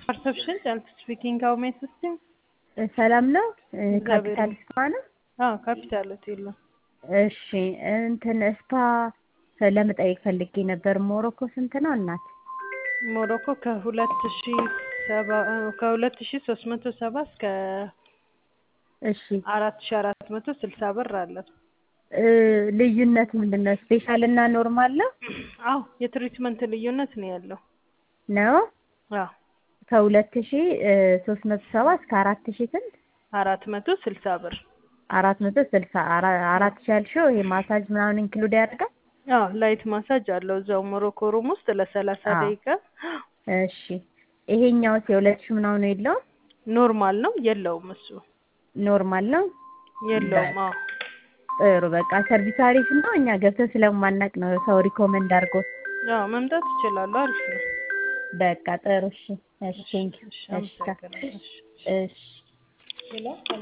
perception and speaking how may I assist you? ሰላም ነው። እግዚአብሔር ካፒታል ስፓ ነው። አዎ ካፒታል ሆቴል ነው። እሺ እንትን ስፓ ለመጠየቅ ፈልጌ ነበር። ሞሮኮ ስንት ነው እናት? ሞሮኮ ከሁለት ሺ ሰባ ከሁለት ሺ ሶስት መቶ ሰባ እስከ እሺ አራት ሺ አራት መቶ ስልሳ ብር አለ። እ ልዩነት ምንድን ነው? ስፔሻል እና ኖርማል ነው አዎ የትሪትመንት ልዩነት ነው ያለው። ነው አዎ ከሁለት ሺ ሶስት መቶ ሰባ እስከ አራት ሺ ስንት? አራት መቶ ስልሳ ብር አራት መቶ ስልሳ አራ- አራት ሺ ያልሽው ይሄ ማሳጅ ምናምን ኢንክሉድ ያደርጋል? አዎ ላይት ማሳጅ አለው እዛው ሞሮኮ ሩም ውስጥ ለሰላሳ አዎ። ደቂቃ እሺ ይሄኛውስ የሁለት ሺ ምናምን የለውም? ኖርማል ነው የለውም እሱ ኖርማል ነው። የለውም አዎ ጥሩ በቃ ሰርቪስ አሪፍ ነው። እኛ ገብተን ስለማናቅ ነው ሰው ሪኮመንድ አድርጎ። አዎ መምጣት ይችላሉ አሪፍ ነው በቃ ጥሩ እሺ እሺ ቴንኪው እሺ እሺ ካ- አመሰግናለሁ እሺ እሺ ሌላ